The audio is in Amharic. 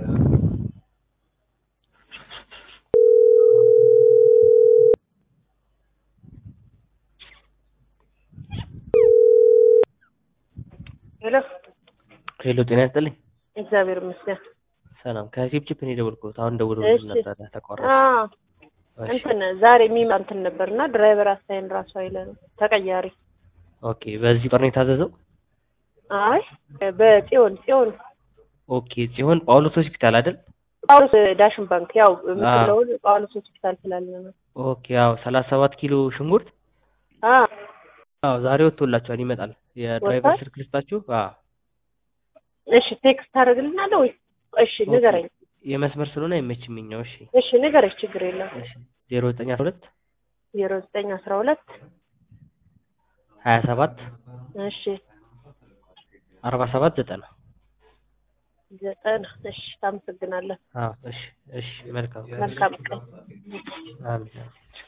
ሄሎ ሄሎ ጤና ይስጥልኝ። እግዚአብሔር ይመስገን። ሰላም ከቺፕቺፕ ነው የደወልኩት። አሁን ደውለውልኝ እሺ። ነበረ ተቋረጠ። አዎ እሺ እንትን ዛሬ የሚመጣ እንትን ነበርና ድራይቨር አሳይን ራሱ አይለንም ተቀያሪ። ኦኬ። በዚህ ቁጥር ነው የታዘዘው? አይ በጽዮን ጽዮን ኦኬ። ሲሆን ጳውሎስ ሆስፒታል አይደል? ጳውሎስ ዳሽን ባንክ ያው የምትለውን ጳውሎስ ሆስፒታል ስላለ ነው። ኦኬ። ያው ሰላሳ ሰባት ኪሎ ሽንኩርት አዎ አዎ ዛሬ ወጥቶላችኋል፣ ይመጣል። የድራይቨር ወጥቷል? ስልክ ልስጣችሁ? አዎ እሺ ቴክስት ታደርግልናለህ ወይ? እሺ ንገረኝ። የመስመር ስለሆነ አይመችምኛው። እሺ እሺ ንገረኝ፣ ችግር የለም። እሺ ዜሮ ዘጠኝ አስራ ሁለት ዜሮ ዘጠኝ አስራ ሁለት ሀያ ሰባት እሺ አርባ ሰባት ዘጠና ዘጠና እሺ ታመሰግናለህ። አዎ እሺ እሺ መልካም መልካም ቀን። አሜን